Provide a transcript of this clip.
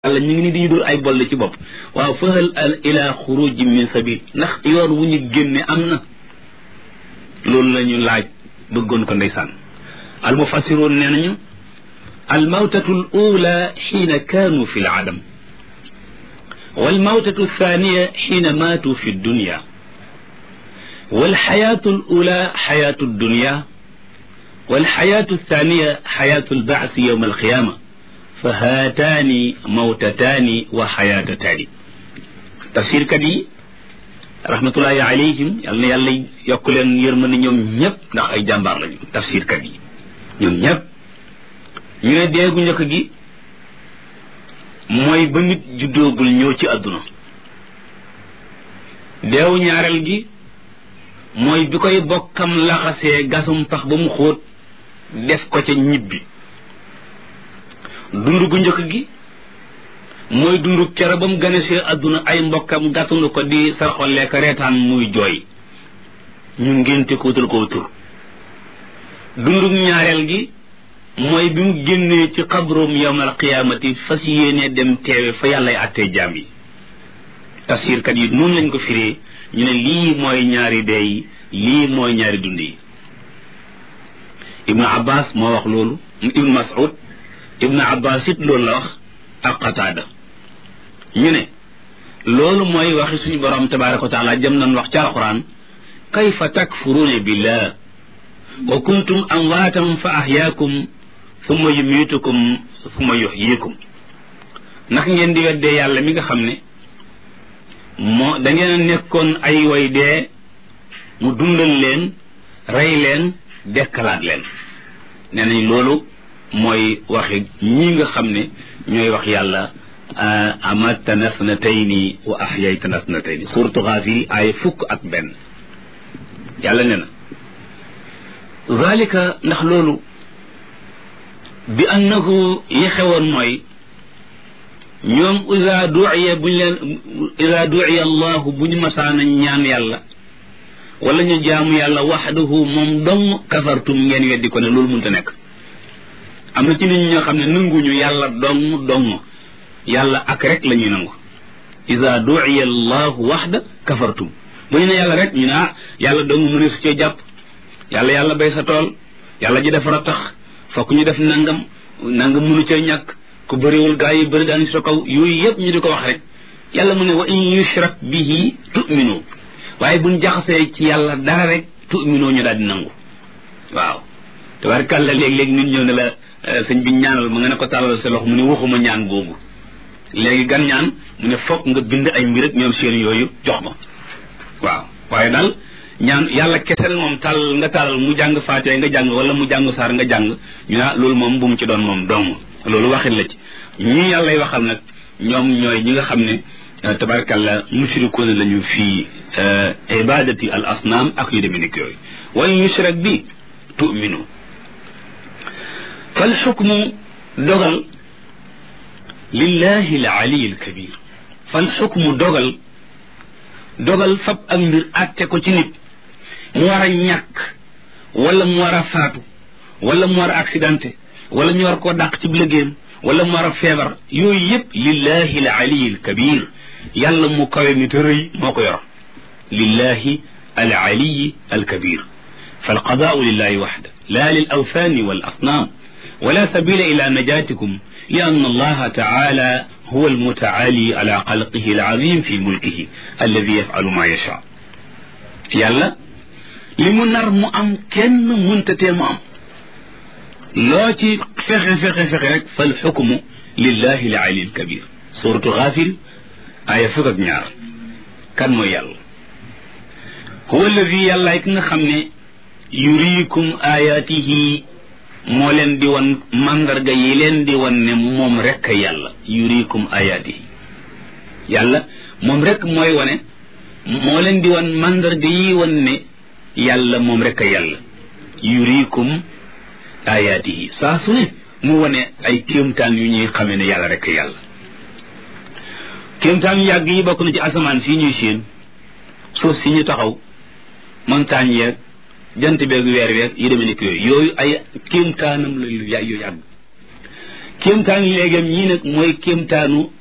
yàlla ñu ngi ni di ñu dul ay boll ci bopp waaw fahal al ila xuruji min sabil ndax yoon wu ñu génne am na loolu la ñu laaj bëggoon ko ndeysaan al mufassiroon nee nañu al mawtatu al ula xiina kaanu fi l adam wal mawtatu thaniya xiina maatu fi dunya wal xayaatu al ula xayaatu dunya wal xayaatu thaniya xayaatu al baasi yowma al qiyaama fa haataani mawtataani wa xayaatataani tafsirkat yi rahmatullahi alayhim yal na yàlla yokk leen yërmande ñoom ñëpp ndax ay jàmbaar lañu tafsirkat yi ñoom ñëpp ñu ne deegu njëkk gi mooy ba nit juddoogul ñëw ci àdduna deewu ñaareel gi mooy bi koy bokkam laxasee gasum pax ba mu xóot def ko ca ñibbi dund gu njëkk gi mooy dund kere ba mu ganesee àdduna ay mbokkam gàttandu ko di sarxolee ko reetaan muy jooy ñu ngénte ko wutal ko tur dundug ñaareel gi mooy bi mu génnee ci xabroom yawmal qiyaamati fas yéenee dem teewe fa yàllay àttee jaam yi tafsirkat yi noonu lañ ko firee ñu ne lii mooy ñaari dee yi lii mooy ñaari dund yi ibnu abbas moo wax loolu ibnu mas'ud ibnu abbas it loolu la wax ak qataada ñu ne loolu mooy waxi suñu borom tabaraka wa taala jëm nañ wax ci alquran kayfa takfuruuna billah wa kuntum amwaatan fa ahyaakum summa yumiitukum summa yuxyikum ndax ngeen di weddee yàlla mi nga xam ne moo da ngeen a nekkoon ay way dee mu dundal leen rey leen dekkalaat leen nee nañ loolu mooy waxi ñii nga xam ne ñooy wax yàlla amatana snatayni wa ahyaytana snatayni suratu Gaafir ay fukk ak benn yàlla ne na zalika ndax loolu bi annahu yi xewoon mooy ñoom ida duiya buñ leen ida duiya allahu bu ñu masaana ñaan yàlla wala ñu jaamu yàlla waxdahu moom dong kafartum ngeen weddi ko ne loolu mënta nekk am na ci nit ñoo xam ne nanguñu yàlla dong dong yàlla ak rek la ñuy nangu ida duiya allahu waxda kafartum bu ñu ne yàlla rek ñu ne ah yàlla dong mu ne su cee jàpp yàlla yàlla bay sa tool yàlla ji defar a tax fokk ñu def nangam nangam mënu cee ñàkk ku bëriwul gaa yi bëri daan sa kaw yooyu yëpp ñu di ko wax rek yàlla mu ne wa in yushrak bihi tu'minu waaye buñ jaxasee ci yàlla dara rek tu'minu ñu daal di nangu waaw tabarkàlla léeg-léeg nit ñëw ne la sëñ bi ñaanal ma nga ne ko tàllal sa loxo mu ne waxuma ñaan googu léegi gan ñaan mu ne fokk nga bind ay mbir ak ñoom seen yooyu jox ma waaw waaye daal ñaan yàlla kesel moom tàll nga tàllal mu jàng faatee nga jàng wala mu jàng saar nga jàng ñu ne loolu moom bu mu ci doon moom dong loolu waxin la ci ñii yàllay waxal nag ñoom ñooy ñi nga xam ne tabarkàlla mushrikoon lañu fii ibadati al asnaam ak yu demee nekk yooyu wala yushrak bi tu'minu fal xukmu dogal lillahi al ali al kabir fal xukmu dogal dogal fab ak mbir àtte ko ci nit mu war a ñàkk wala mu war a faatu wala mu war a accidenté wala ñu war koo dàq ci liggéeyam wala mu war a feebar yooyu yëpp lillahi al ali al kabir yàlla mu kawe mi te rëy moo ko yor lillahi al ali al kabir fal qadaau lillahi waxda la lil awthani wal asnaam ولا سبيل إلى نجاتكم لأن الله تعالى هو المتعالي على خلقه العظيم في ملكه الذي يفعل ما يشاء يلا limu nar mu am kenn muntatee mu am loo ci fexe fexe fexe rek fal xukmu lillahi al ali al kabir suratu Gaafir aaya fukk ak ñaar kan mooy yàlla huwa alladi yàlla ki nga xam ne yuriikum ayaatihi moo leen di wan mandarga yi leen di wan ne moom rek a yàlla yurikum ayaatihi yàlla moom rek mooy wane moo leen di wan mandarga yi wan ne yàlla moom rek a yàlla yurikum ayaatihi saa su ne mu wane ay kéemtaan yu ñuy xamee ne yàlla rek a yàlla kéemtaan yu yàgg yi bokk na ci asamaan si ñuy séen suuf si ñu taxaw montagne yeeg jant beeg weer weeg yi demee nekk yooyu yooyu ay kéemtaanam la yu yàgg kéemtaanu léegam ñii nag mooy kéemtaanu